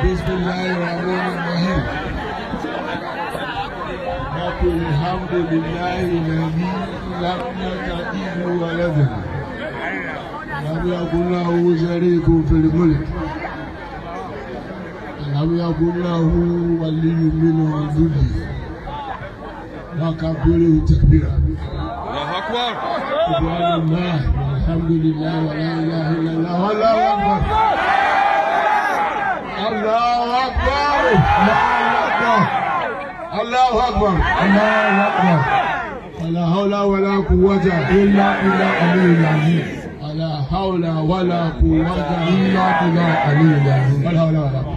بسم الله الرحمن الرحيم نقول الحمد لله الذي لم يتخذ ولدا لم يكن له شريك في الملك لم يكن له ولي من الذل وكبره تكبيرا الله اكبر سبحان الله والحمد لله ولا اله الا الله والله اكبر الله اكبر الله اكبر الله اكبر ولا حول ولا قوة إلا بالله العلي العظيم ولا حول ولا قوة إلا بالله العلي العظيم ولا حول ولا قوة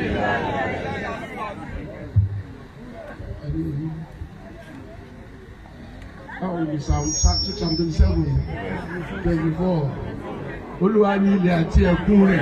Báwo ni Psalm six hundred seven twenty four Olúwa ní ilẹ̀ àti ẹ̀kún rẹ̀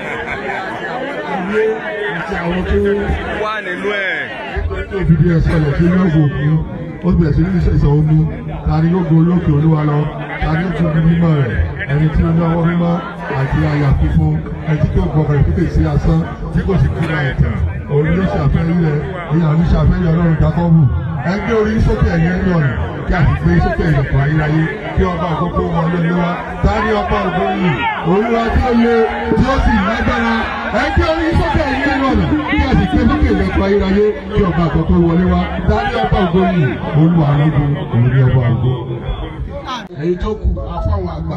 ayé àti àwọn tó wà nínú ẹ̀. tó fìdí ẹ̀ sọ̀rọ̀ sí ilé ògùn òkú ó bẹ̀rẹ̀ sí ní ìṣẹ̀ṣẹ̀ omi ta ni yóò go olókè olúwa lọ ta ni yóò tún bí mímọ́ rẹ̀ ẹni tí ó ní ọwọ́ mímọ́ àti àyà funfun ẹni tí kò gbọkàn ìpínlẹ̀ sí asán tí kò sì kíra ẹ̀tàn òun ló ṣàfẹ́rí rẹ̀ ìyá ní ṣàfẹ́rí ọlọ́run jákọ́bù ẹgbẹ́ orí sókè ẹ̀yẹ ní ọ̀nà kí a sì gbé sókè ìlẹ̀kùn ayérayé kí ọba àkókò wọn lé wá ta ni ọba ògo yìí olúwa tí ó le tí ó sì lágbára ẹgbẹ́ orí sókè ẹ̀yẹ ní ọ̀nà kí a sì gbé sókè ìlẹ̀kùn ayérayé kí ọba àkókò wọlé wá ta ni ọba ògo yìí olúwa lógo òun ni ọba ògo. èyí tó kù afáwọn àgbà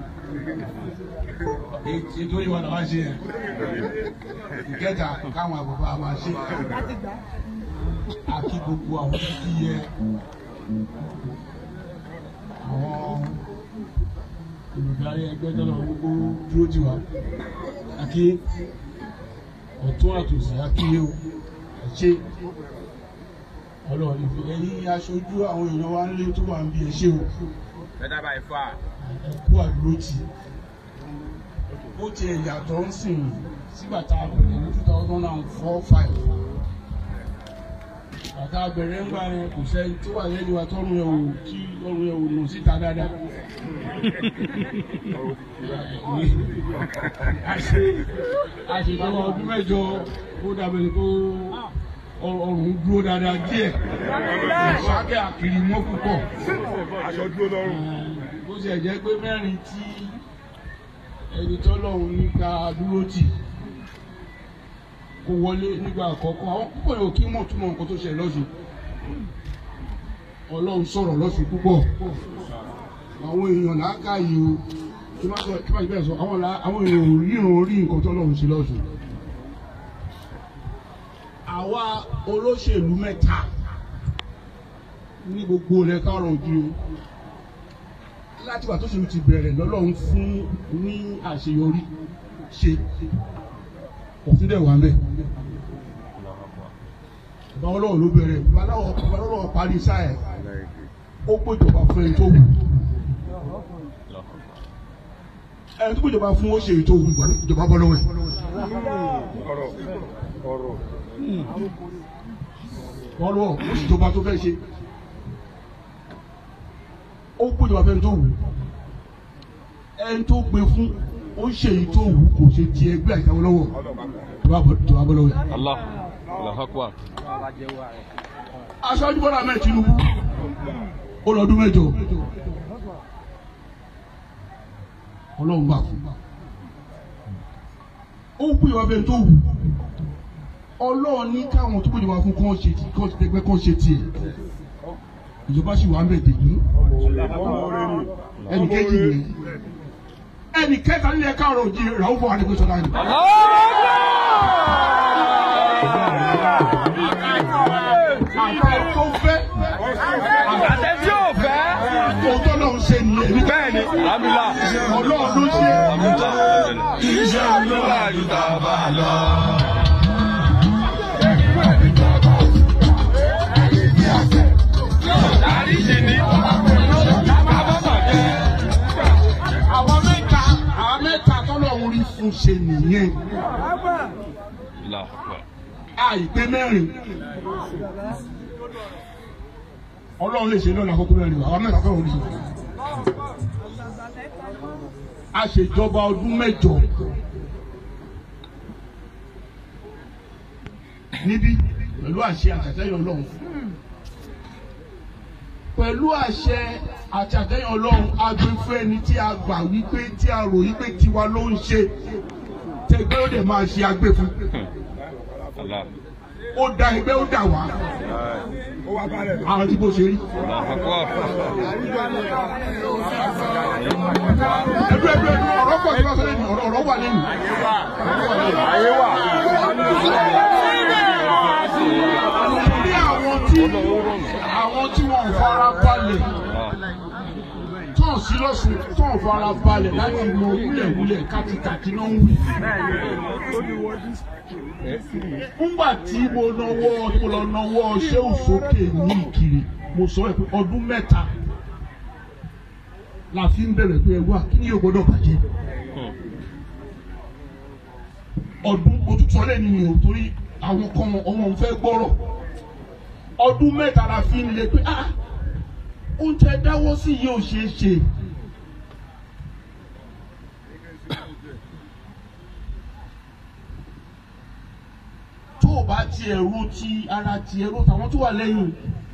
èyí tó yẹ wọn làwọn ṣe yẹn ìkẹta káwọn àgbàfà máa ṣe àti gbogbo àwọn títí yẹ àwọn olùdarí ẹgbẹ́ tọ́lọ̀ gbogbo dúró tì wá àti ọ̀tún àtòsí akíyé o ẹ̀ṣẹ́ ọlọ́run ìfẹ́ ẹ̀yìn aṣojú àwọn èèyàn wa ń lé tó wà ń bí ẹ̀ṣẹ́ o better by far. ẹ̀kú àdúrótì ó ti yàtọ̀ ń sìn sígbà tá a bẹ̀rẹ̀ ní two thousand and four five bàtà bẹ̀rẹ̀ ń gbà yẹn kò sẹ́ni tó wà lẹ́nu wa tọ́run yẹn ò tí tọ́run yẹn ò nù síta dáadáa. àṣetọ́wọ́ ọdún mẹ́jọ ó dàbẹ̀ kó ọrùn dúró dáadáa díẹ̀ ìṣáké àkìrì mọ́ púpọ̀ aṣọ dúró lọ́rùn. bó ṣe jẹ́ pé mẹ́rin tí ẹni tọ́lọ́run ní ká dúró tì kó wọlé nígbà àkọ́kọ́ àwọn púpọ̀ yóò kí mọ̀ túmọ̀ nǹkan tó ṣe lọ́sùn ọlọ́run sọ̀rọ̀ lọ́sùn púpọ̀ àwọn èèyàn làákàyè o kí má sọ kí má bẹ́ẹ̀ sọ àwọn là- àwọn èèyàn ò ríran rí nǹkan tọ́lọ́run ṣe lọ́sùn àwa olóṣèlú mẹ́ta ní gbogbo rẹ̀ kárọ̀ ojú láti wà tó ṣe ti bẹ̀rẹ̀ lọ́lọ́run fún ní àṣeyọrí ṣe òfin dẹ̀ wà ń bẹ̀. Bàbá ọlọ́run ló bẹ̀rẹ̀ bàbá ọlọ́run parí sáà ẹ̀ ó gbójọba fún ẹni tó wù. Ẹni tó gbójọba fún ó ṣe ètò òwú ìjọba bọ́ lọ́wọ́ ẹ̀. ọ̀rọ̀ ọ̀rọ̀. Ọlọ́run ó sì jọba tó fẹ́ ṣe. Ó gbójọba fún ẹni tó wù. Ẹni tó gbé fún ó ṣe èyí tó wù kò ṣe ti ẹgbẹ́ àìsàn lọ́wọ́ ìjọba bọ́ lọ́wọ́ ẹ̀. Allah. Allah akbar. aṣáájú bọ́lá ahmed tinubu ó lọ́dún mẹ́jọ ọlọ́run bá fún ó ń pè wá bẹ́ẹ̀ tó wù ọlọ́run ní káwọn tó pèjọba fún kán ṣe tí kán tẹgbẹ́ kán ṣe tiẹ̀ ìjọba sì wà ń bẹ̀ dèbí ẹnì kejì rẹ̀ ẹnì kẹta nílẹ̀ káàrọ̀ òjì ràwọ̀ fún adébísọ̀dá ni. àtẹ tó fẹ́ àtẹ tí ò fẹ́. òótọ́ náà ń ṣe nìyẹn ní bẹ́ẹ̀ ni alhamdulilah. ọlọ́run ló ṣe iṣẹ́ olúwa yóò tá a bá a lọ. dáríjì ni abọ́bàjẹ́. àwọn mẹ́ta àwọn mẹ́ta tọ́lọ́run rí fún ṣe nìyẹn Allah akbar. àìpé mẹ́rin ọlọ́run lè ṣe lọ́la àkókò mẹ́rin àwọn mẹ́ta tọ́lọ́run rí ṣe a ṣèjọba ọdún mẹ́jọ níbí pẹ̀lú àṣẹ àtàtẹ́yìn ọlọ́run pẹ̀lú àṣẹ àti àtẹ̀yìn ọlọ́run agbẹ́fẹ́ ẹni tí a gbà wípé tí a rò wípé tiwa ló ń ṣe tẹgbẹ́ ó dẹ̀ máa ṣe agbẹ́ fún Allah. ó da ẹgbẹ́ ó dà wá àwọn tí bó ṣe rí. Allahu Akbar. ẹgbẹ́ ẹgbẹ́ ọ̀rọ̀ pọ̀ sí wàásù lẹ́nu ọ̀rọ̀ ọ̀rọ̀ wà lẹ́nu. Bí àwọn tí àwọn tí wọ́n fara balẹ̀ tán sí lọ́sùn tán fara balẹ̀ láti mọ wúlẹ̀wúlẹ̀ kátikàti náà ń wí. Nígbà tí mo nawọ́ mo lọ nawọ́ ṣéwù sókè ní Ìkirè mo sọ ẹ̀ pé ọdún mẹ́ta la fi ń bẹ̀rẹ̀ pé ẹ wá kí ni yóò gbọ́dọ̀ bàjẹ́. Ọdún òtútù ọ̀lẹ́ ni mi ò torí àwọn kan ọmọ òun fẹ́ gbọ́rọ̀. Ọdún mẹ́ta la fi ń le pé ah oúnjẹ dáwọ́ sí yìí ò ṣeé ṣe. tó o bá tiẹ̀ ro ti ara tiẹ̀ ro tàwọn tó wà lẹ́yìn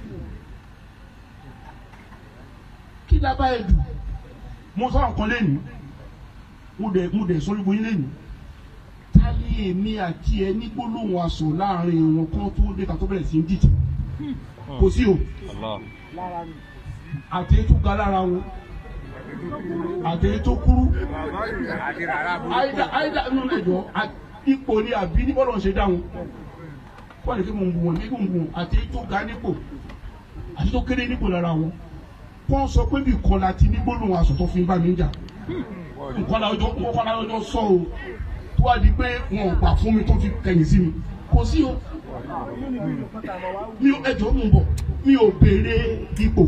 kí dábà ẹ̀ dùn mo sọ nǹkan lẹ́nu mo dẹ̀ mo dẹ̀ sọ níbo yín lẹ́nu ta ni èmi àti ẹ ní gbólóhùn aṣọ láàrin wọn kan tó dé ká tó bẹ̀rẹ̀ sí ń dìtẹ̀ kò sí o Allah. àti èyí tó ga lára wọn àti èyí tó kúrú àìdá àìdá inú lè jọ à- ipò ni àbí ní bọ́lọ̀ ń ṣe dáhùn wọ́n lè fi mọ̀ ń bu wọn ní gbùngbùn àti èyí tó ga nípò àti tó kéré nípò lára wọn wọ́n sọ pé bí kan láti ní gbólóhùn aṣọ tó fi ń bá mi jà nǹkan lájọ nǹkan lájọ sọ o tó wá di pé wọn ò gbà fún mi tó fi kẹ̀yìn sí mi kò sí o mi ò ẹjọ́ mú bọ̀ mi ò béèrè ipò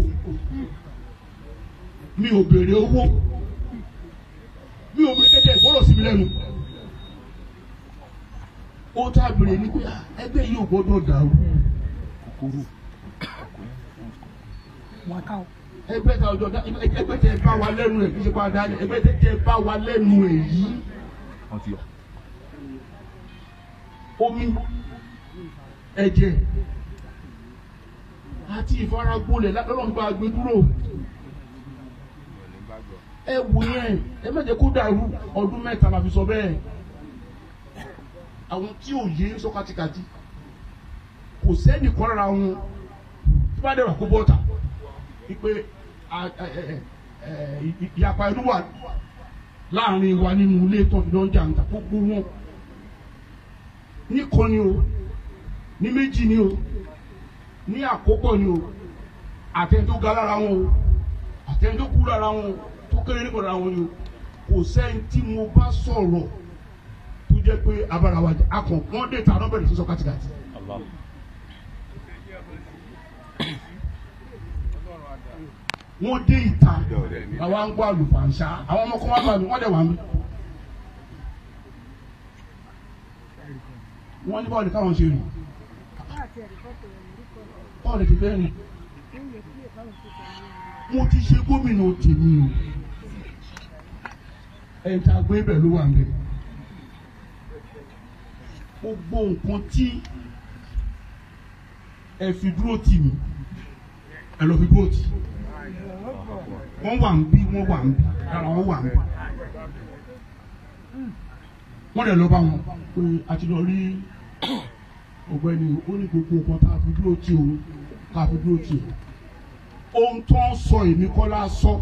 mi ò béèrè owó mi ò béèrè kẹ́kẹ́ ìgbọ́dọ̀ sí mi lẹ́nu ó tá a béèrè ní pé ah, ẹgbẹ́ yìí ò gbọ́dọ̀ dàrú ẹgbẹ́ tá ọjọ́ dá ẹgbẹ́ tẹ bá wa lẹ́nu ẹ̀ kí ṣe pa dá ẹgbẹ́ tẹ tẹ bá wa lẹ́nu ẹ̀ yìí omi ẹ̀jẹ̀ àti ìfaragbolẹ̀ lọ́lọ́gbà gbé dúró ẹ wò yẹn ẹ má jẹ́ kó dàrú ọdún mẹ́ta la fi sọ bẹ́ẹ̀ àwọn tí ò yé sọ kátikàti kò sẹ́ni kọ́ lára wọn tí bá dẹ̀rọ kó bọ́ta wípé a- ẹ- ẹ- ẹ- ì- ìyapa ẹnu wà láàrin wa nínú ilé tó fi lọ́ọ́ jà ń ta gbogbo wọn ní kan ni o ní méjì ni o ní àkópọ̀ ni o àtẹni tó ga lára wọn o àtẹni tó kú lára wọn o tó kéré nípa lára wọn ni o kò sẹ́ni tí mo bá sọ̀rọ̀ tó jẹ́ pé abára wa jẹ́ akàn wọ́n dé ta lọ́bẹ̀rẹ̀ sísọ kátikàti. Allah. wọ́n dé ìta àwa ń gbọ́ àlùfàǹṣá àwọn ọmọ kan wá bá mi wọ́n dẹ̀ wá mi. wọ́n ní báwo ni káwọn ṣe rìn báwo ni ti fẹ́ rìn mo ti ṣe gómìnà tèmi o ẹ̀yìn tá a gbé bẹ̀ ló wà ń bẹ̀ gbogbo nǹkan tí ẹ fi dúró tì mí ẹ lọ fi dúró tì wọ́n wà ń bí wọ́n wà ń bí ara wọn wà ń bí wọ́n lè lọ bá wọn pé a ti lọ rí ọ̀gbẹ́ni ó ní gbogbo nǹkan tá a fi dúró tì òun tá a fi dúró tì ohun tó ń sọ èmi kọ́ la sọ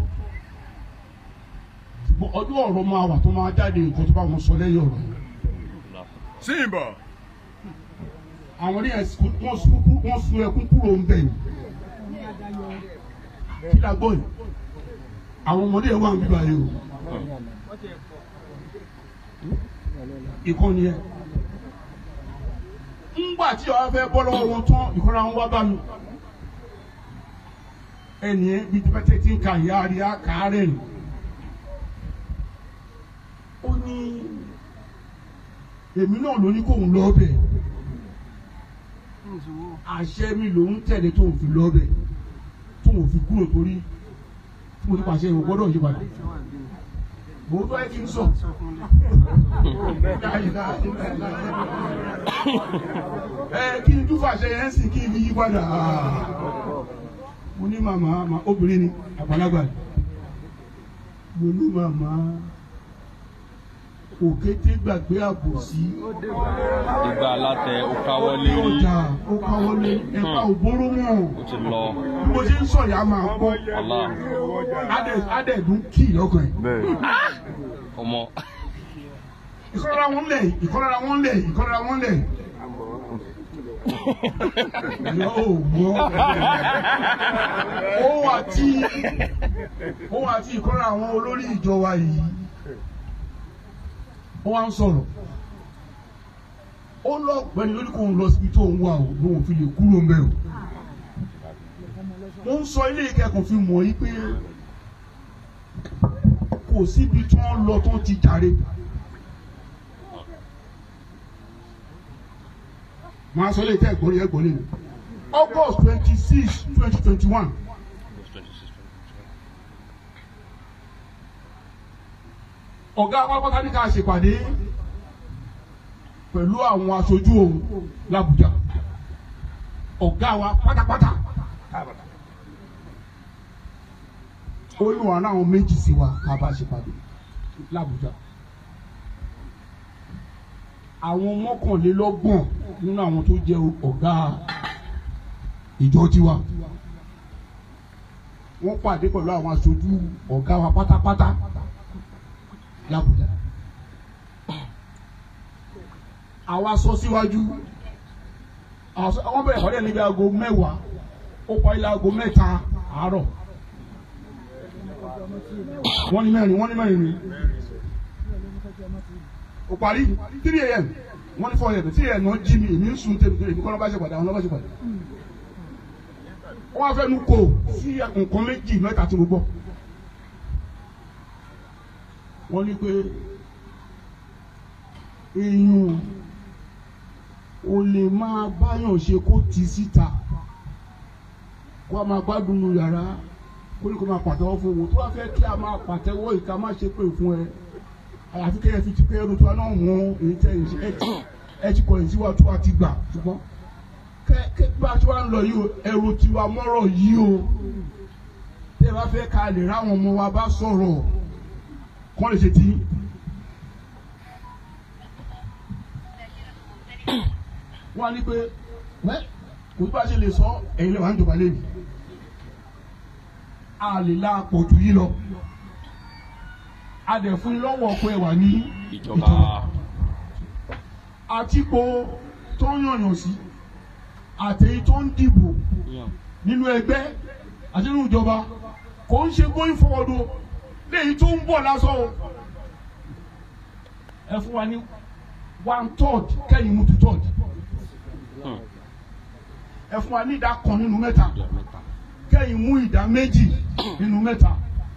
ṣùgbọ́n ọdún ọ̀rọ̀ máa wà tó máa jáde nǹkan tó bá wọn sọ lẹ́yìn ọ̀rọ̀ yìí Simba. àwọn ní ẹsùn wọn sun wọn sun ẹkún kúrò ń bẹ ni kí la gbọ́ yìí àwọn ọmọdé yẹn wà ń bíbá yìí o ìkànnì yẹn ńgbà tí ọ̀rọ̀ fẹ́ bọ́ lọ́wọ́ wọn tán ìkọ́ra wọn wá bá mi ẹnì yẹn bí pẹ́tẹ́ tí ń ka ìyá rí a kàárẹ̀ nù ó ní èmi náà ló ní kóun lọ bẹ̀ àṣẹ mi lòún tẹ̀lé tóun fi lọ bẹ̀ tóun fi kúrò torí tí mo ti pàṣẹ ìwọ gbọ́dọ̀ yí padà mo fẹ́ kí n sọ. ẹ kí n túfà ṣe yẹn sì kí n fi yí padà mo ní màmá ma- obìnrin ni àgbàlagbà ni mo ní màmá òkété gbàgbé àbòsí ìgbà alátẹ ó káwọ́ lérí ọjà ó káwọlé ẹ̀ka òbóró mọ́ ó ti lọ bí mo ṣe ń sọ̀yà máa gbọ́ ọlá Adé- adẹ́ẹ̀dún kì í lọ́kàn ẹ̀ ọmọ ìkọ́lára wọn lẹ̀ ìkọ́lára wọn lẹ̀ ìkọ́lára wọn lẹ̀ ìyá ò mọ́ òun àti òun àti ìkọ́lára àwọn olórí ìjọ wa yìí wọ́n wá ń sọ̀rọ̀ ó lọ gbẹ́ni lórí kóun lọ síbi tó ń wà ó lóun fi lè kúrò ń bẹ̀ o mo ń sọ ilé ìkẹ́kọ̀ọ́ fi mọ̀ yí pé kò síbi tí wọ́n lọ tó ti jàre. máa sọ lè tẹ́ ẹ̀gbọ́n yẹn gbọ́n lẹ́nu August twenty six twenty twenty one ọ̀gá pápátá ní ká ṣèpàdé pẹ̀lú àwọn aṣojú òun l'Àbújá ọ̀gá wa pátápátá ó ní wọn náà méjì sí wa ká bá ṣèpàdé l'Àbújá àwọn mọ́kànlélọ́gbọ̀n nínú àwọn tó jẹ́ ọ̀gá ìjọ tiwa wọ́n pàdé pẹ̀lú àwọn aṣojú ọ̀gá wa pátápátá l'Àbújá àwa sọ síwájú àwọn bẹ̀rẹ̀ ìpàdé níbi aago mẹ́wàá ó parí aago mẹ́ta àárọ̀ wọ́n ní mẹ́rin wọ́n ní mẹ́rin ni ó parí three a.m. wọ́n ní four a.m. three a.m. wọ́n jí mi èmi ń sun tèmi èmi kọ́ ló bá ṣe pàdé àwọn ló bá ṣe pàdé. wọ́n á fẹ́ nu kò sí nǹkan méjì mẹ́ta tí mo gbọ́. wọ́n ní pé èèyàn ò lè máa báyàn ṣe kó ti síta kó a máa gbádùn nu yàrá kó ní kó máa pàtẹ́wọ́ fún owó tó wá fẹ́ kí a máa pàtẹ́wọ́ ìka má ṣe pé fún ẹ àyàfi kẹ́yẹ fi ti pé ẹrù tó wá náà mú èyí tẹ́ ẹ̀ ṣe ẹ ti ẹ ti kọ̀yìn síwá tó wá ti gbà ṣùgbọ́n kẹ́ kẹ́ bá a ti wá ń lọ yìí o ẹrù tiwa mọ́rọ̀ yìí o tẹ́ ẹ bá fẹ́ ká lè ráwọn ọmọ wa bá sọ̀rọ̀ kọ́ lè ṣe tí. wọ́n á ní pé wẹ́ kò tí bá ṣe lè sọ ẹ̀yin lẹ́wọ̀n á ń jọba lẹ́yìn a lè la pọ̀ jù yìí lọ a dẹ̀ fún yín lọ́wọ́ pé wà ní ìjọba àtìpó tó ń yànyàn sí àtẹ̀yí tó ń dìbò nínú ẹgbẹ́ àti nínú ìjọba kò ń ṣe going forward o léyìí tó ń bọ̀ lásán o ẹ fún wa ní one third kẹ́yìn mú two third ẹ fún wa ní ìdá kan nínú mẹ́ta kẹ́yìn mú ìdá méjì nínú mẹ́ta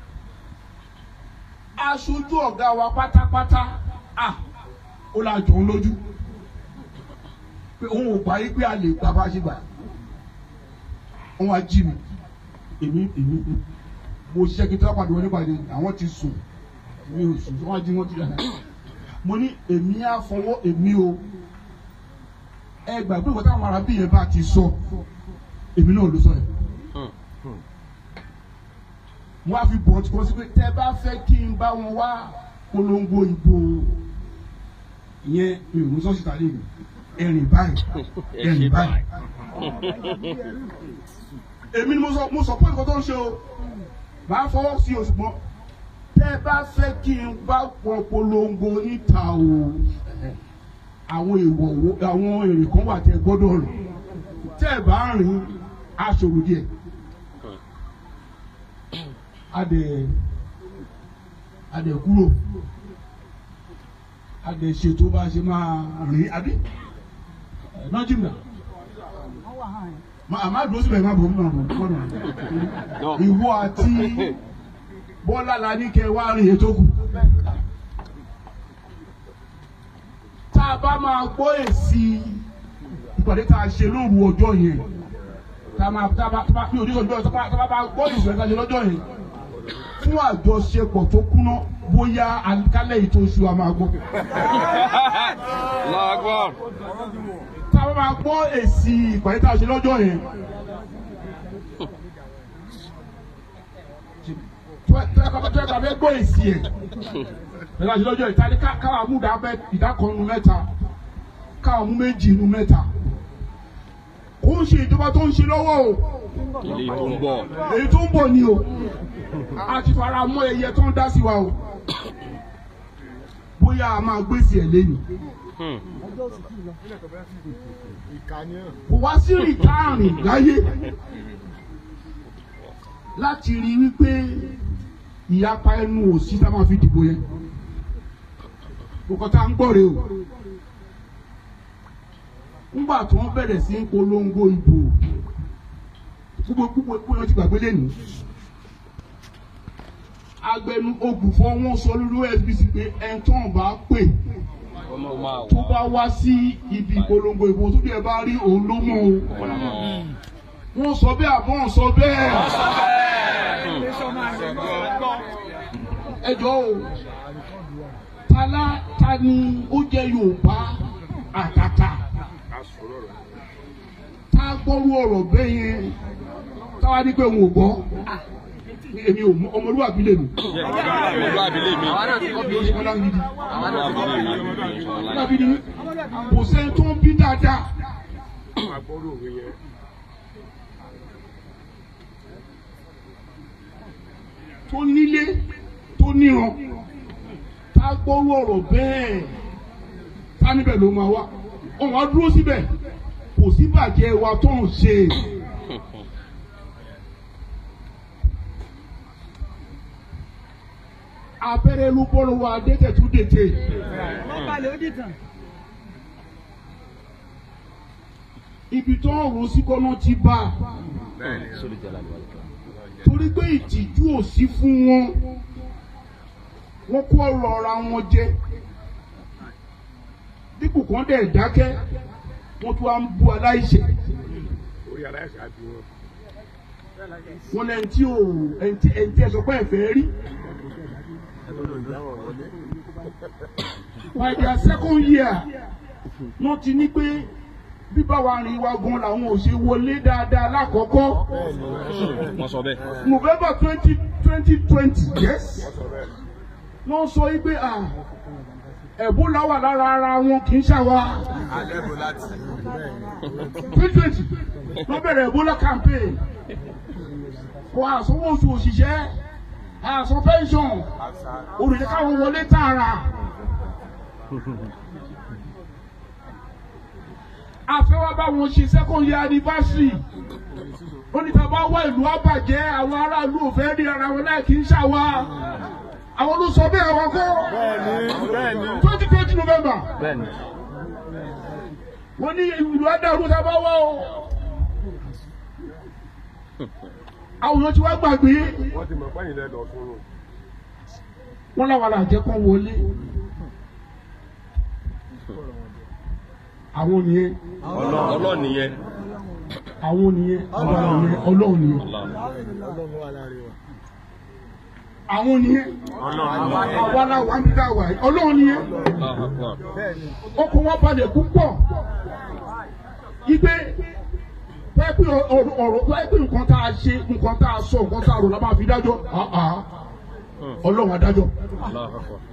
aṣojú ọ̀gá wa pátápátá à ó la jọ ń lójú pé òun ò gbà yí pé a lè gbà bá ṣe gbà wọn wá jí mi èmi èmi mo ṣiṣẹ́ kí n tó wá pàdé wọn nípàdé àwọn ti sùn mi ò sùn wọn jí wọn ti dáná mo ní èmi á fọwọ́ èmi o ẹ gbà pé ìwọ́n táwọn arábí yẹn bá ti sọ èmi náà ló sọ yẹn wọ́n á fi bọ̀ tí wọ́n sí pé tẹ́ bá fẹ́ kí n bá wọn wá polongo ìbò yẹn mi ò ní sọ́ọ̀sì tàlẹ́ mi ẹ̀rìn báyìí ẹ̀rìn báyìí. èmi ni mo sọ mo sọ pé nǹkan tó ń ṣe o máa fọwọ́ sí o ṣùgbọ́n tẹ́ bá fẹ́ kí n bá wọn polongo níta o àwọn èèwọ̀ wo àwọn èrè kan wà tẹ́ gbọ́dọ̀ rìn tẹ́ ẹ bá rìn aṣòro díẹ̀ adẹ adẹ kúrò adẹ ṣètò bá ṣe máa rìn àbí nọjìmọ àmà dùn síbẹ̀ má bọ̀ mọ́ ọ̀nà ìwọ àti bọ́lá la ní kẹ́ wá rìn ètò kù tá a bá máa gbọ́ èsì ìpàdé tá a ṣe lóru ọjọ́ yẹn tá a máa tá a bá tá a bá mi ò ní sọ ìjọ tá a bá máa gbọ́ ìṣẹ̀lẹ̀ tá a ṣe lọ́jọ́ yẹn fún àjọṣepọ̀ tó kúná bóyá àkálẹ̀ ètò oṣù a máa gbọ́. lágbọ́n tá a bá máa gbọ́ èsì ìpàdé tá a ṣe lọ́jọ́ yẹn. tẹ́ ká fẹ́ gbọ́ èsì ẹ̀ ẹ̀ láti lọ́jọ́ ìta ní káwa mú ìdákọ̀ọ́nù mẹ́ta káwa mú méjì inú mẹ́ta kó ń ṣe ìjọba tó ń ṣe lọ́wọ́ o Ilé tó ń bọ̀. èyí tó ń bọ̀ ni o a ti fara mọ́ ẹyẹ tó ń dá sí wa o bóyá a máa gbèsè ẹ̀ lẹ́nu Hmm. kò wá sí rìtáàrìn láyé láti rí wípé ìyapa ẹnu òsì tá a máa fi dìbò yẹn kòkò tá a ń gbọ́ rè o ńgbà tí wọ́n bẹ̀rẹ̀ sí ń polongo ìbò gbogbo gbogbo gbogbo yẹn ti gbàgbé lẹ́nu agbẹnu ògùnfọ́ wọn sọ lórí SBC pé ẹ̀ńtọ́n bá pè Ọmọ máa tó wà. bá wá sí ibi ìpolongo ìbò tó bí ẹ bá rí òun ló mọ̀ o wọ́n sọ bẹ́ẹ̀ àbọ̀ wọ́n sọ bẹ́ẹ̀ ẹ jọ̀ọ́ o tala ta ni ó jẹ́ Yorùbá àtàtà tá a gbọ́rú ọ̀rọ̀ bẹ́ẹ̀ yẹn táwa ní pé òun ò gbọ́ èmi ò mọ ọmọlúwàbí lè nù Ọmọlúwàbí lè mi. ọmọlúwàbí gidi Ọmọlúwàbí lè mi. ọmọlúwàbí ni kò sẹ́ni tó ń bí dáadáa. tó nílé tó níran tá a gbọ́rú ọ̀rọ̀ bẹ́ẹ̀ tá níbẹ̀ ló máa wá ọ̀hún á dúró síbẹ̀ kò sí bàjẹ́ wa tó ń ṣe. abẹ́rẹ́ ló bọ́rọ̀ wa dẹ́tẹ̀ tún dètè. ibi tó ń rò sí kọ́nà ti bá a torí pé ìtìjú ò sí fún wọn wọ́n kó ọ̀rọ̀ ara wọn jẹ dípò kan dẹ̀ dákẹ́ wọ́n tún wá ń bú aláìṣẹ̀ wọ́n lẹ́ni tí ò ẹni tí ẹni tí ẹ sọ pé ẹ fẹ́ rí. by their second year wọ́n ti ní pé bíbá wa rìn wa gan làwọn ò ṣe wọlé dáadáa lákọ̀ọ́kọ́ Wọ́n sọ bẹ́ẹ̀. november twenty twenty twenty yes wọ́n sọ yí pé ah ẹ̀bólà wà lára ara wọn kì í ṣàwa twenty twenty wọ́n bẹ̀rẹ̀ ẹ̀bólà campaign kò àsanwó oṣù òṣìṣẹ́ àsan pension olùdíje káwọn wọlé tààrà. àfẹ́wá bá wọn ṣe second year anniversary ó ní tá a bá wá ìlú àbàjẹ́ àwọn aráàlú ò fẹ́ rí ara wọn láì kí ń ṣàwa àwọn ló sọ bẹ́ẹ̀ wọn kọ́ twenty twenty november wọ́n ní ìlú adarú tá a bá wá o àwọn èèyàn ti wá gbàgbé wọ́n ti mọ̀ pẹ́yìn lẹ́nu ọ̀tún nù. wọ́n láwọn làjẹ́ kan wọlé àwọn nìyẹn Ọlọ́ọ̀ nìyẹn. àwọn nìyẹn ọlọ́run nìyẹn ọlọ́run nìyẹn àwọn nìyẹn àwa la wà ń bí dáwà yìí ọlọ́run nìyẹn ọkọ̀ wọn balẹ̀ púpọ̀ igbe pẹ́ẹ́pì ọ̀rọ̀ ọ̀rọ̀ pẹ́ẹ́pì nǹkan tá a ṣe nǹkan tá a sọ nǹkan tá a rò la máa fi dájọ́ ọlọ́run adájọ́